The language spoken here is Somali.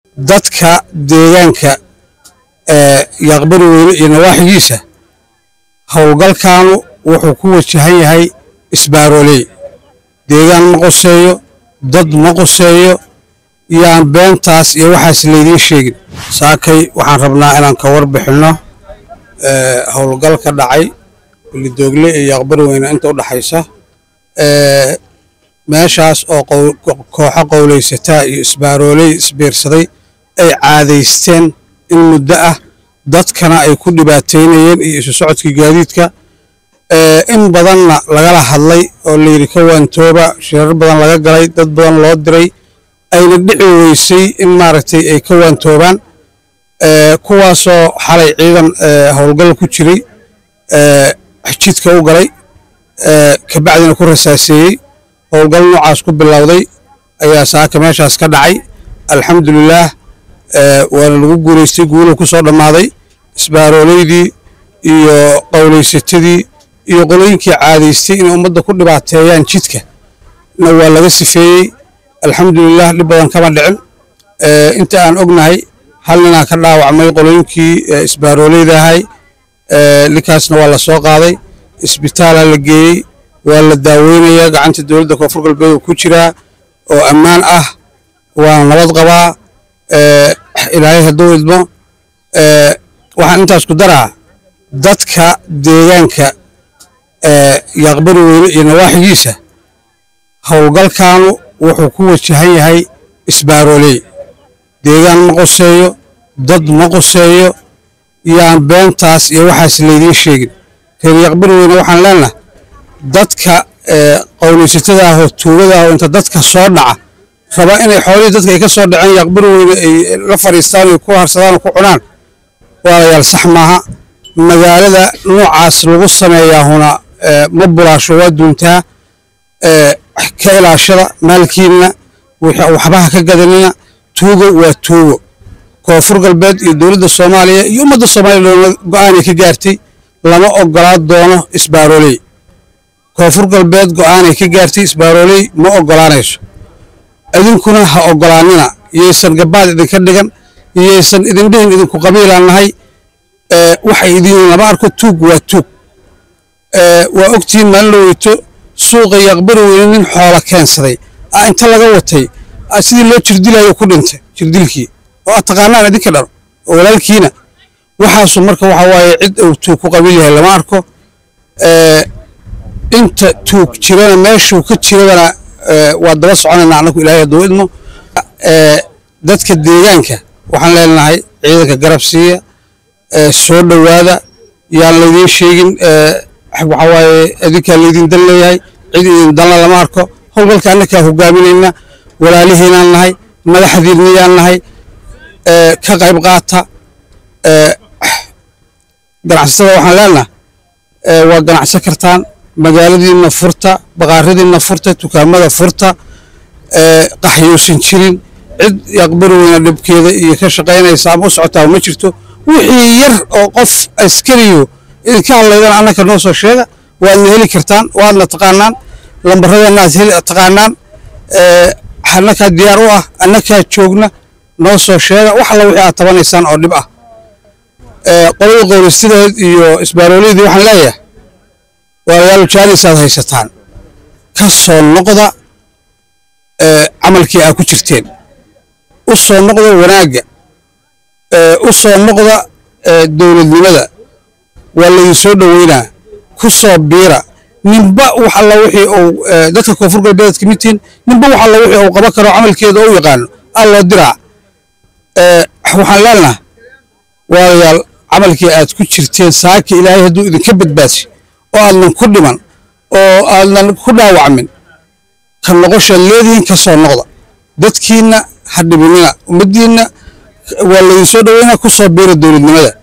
dadka deegaanka yaaqbari weyne iyo nawaaxigiisa howlgalkaanu wuxuu ku wajahan yahay isbaarooley deegaan ma qoseeyo dad ma qoseeyo yaan beentaas iyo waxaas laydiin sheegin saakay waxaan rabnaa inaan ka warbixinno howlgal ka dhacay bilidoogle iyo yaaqbari weyne inta u dhaxaysa meeshaas oo kooxo qowlaysataa iyo isbaarooley isbiirsaday ay caadaysteen in muddo ah dadkana ay ku dhibaateynayeen iyo isu socodkii gaadiidka in badanna lagala hadlay oo layidhi ka waantooba shirar badan laga galay dad badan loo diray ayna dhici weysay in maaragtay ay ka waantoobaan kuwaasoo xalay ciidan howlgal ku jiray jidka u galay kabacdina ku rasaaseeyey howlgal noocaas ku bilowday ayaa saaka meeshaas ka dhacay alxamdulilaah waana lagu guulaystay guulahu ku soo dhammaaday isbaarooleydii iyo qowlaysatadii iyo qolooyinkii caadaystay inay ummadda ku dhibaateeyaan jidka na waa laga sifeeyey alxamdulilah dhib badan kama dhicin inta aan ognahay hal ninaa ka dhaawacmay qolooyinkii isbaaroolayda ahay ninkaasna waa la soo qaaday isbitaalaa la geeyey waa la daaweynayaa gacanta dowladda koonfur galbeed oo ku jiraa oo ammaan ah waana nabad qabaa ilaahay hadduu idmo waxaan intaas ku daraa dadka deegaanka yaaqbari weyne iyo nawaaxigiisa howlgalkaanu wuxuu ku wajahan yahay isbaarooley deegaan ma qoseeyo dad ma qoseeyo yaan beentaas iyo waxaas laydiin sheegin reer yaaqbari weyne waxaan leenahay dadka qowlaysatada ahoo tuugada ahoo inta dadka soo dhaca raba inay xoolihii dadka ay ka soo dhaceen yaaqbari weyne ay la fadhiistaan oo ku harsadaan oo ku cunaan walaalayaal sax maaha magaalada noocaas lagu sameeyaahuna ma bulaasho waa duuntaa ka ilaashada maalkiinna waxbaha ka gadanina tuugo waa tuugo koonfur galbeed iyo dowladda soomaaliya iyo ummadda soomaaliya go'aanay ka gaartay lama ogolaa doono isbaarooley koonfur galbeed go'aanay ka gaartay isbaarooley ma ogolaanayso idinkuna ha ogolaanina yaysan gabaad idinka dhigan yaysan idin dhihin idinku qabiilaan nahay waxay idin lama arko tuug waa tuug waa ogtihiin maalin la weyto suuqa yaqbari weyne nin xoola keensaday a inta laga watay sidii loo jirdilayo ku dhintay jirdilkii oo aad taqaanaan idinka dhar oo walaalkiina waxaasu marka waxa waaye cid uu tuug ku qabiil yahay lama arko inta tuug jirana meeshuu ka jiradana waa daba soconayna annagu ilaahay hadduu idmo dadka deegaanka waxaan leenahay ciidanka garab siiya soo dhowaada yaan laydiin sheegin waxa waaye idinkaa laydin dan leeyahay cid idin danla lama arko howlgalka annakaa hogaaminayna walaalihiinaan nahay madaxdiinniyaan nahay ka qayb qaata ganacsatada waxaan leenaha waa ganacsan kartaan magaaladiinna furta baqaaradiinna furta dukaamada furta qaxyuusan jirin cid yaqbari weyna dhibkeeda iyo ka shaqaynaysa ama u socotaa ma jirto wixii yar oo qof askariyo idinka hadlaydana annaka noo soo sheega waadna heli kartaan waadna taqaanaan lambaradeenna aad taqaanaan annakaa diyaar u ah annakaa joogna noo soo sheega wax alla wixii aad tabanaysaan oo dhib ah qolada qowlistadeed iyo isbaarooleyadii waxaan leeyahay walaalayaal jaanisaad haysataan ka soo noqda camalkii aad ku jirteen u soo noqda wanaagga u soo noqda dowladnimada waa laydin soo dhoweynaa ku soo biira ninba wax alla wixii uu dadka koonfur galbeed ka mid tihiin ninba wax alla wixii uu qaban karo camalkeeda u yaqaano alloo diraa waxaan leenaha walaalayaal camalkii aad ku jirteen saaka ilaahay hadduu idinka badbaadsi oo aadnan ku dhiman oo aadnan ku dhaawacmin ka noqoshaad leedihiin ka soo noqda dadkiinna ha dhibinina ummaddiinna waa laydin soo dhoweynaa ku soo biira dowladnimada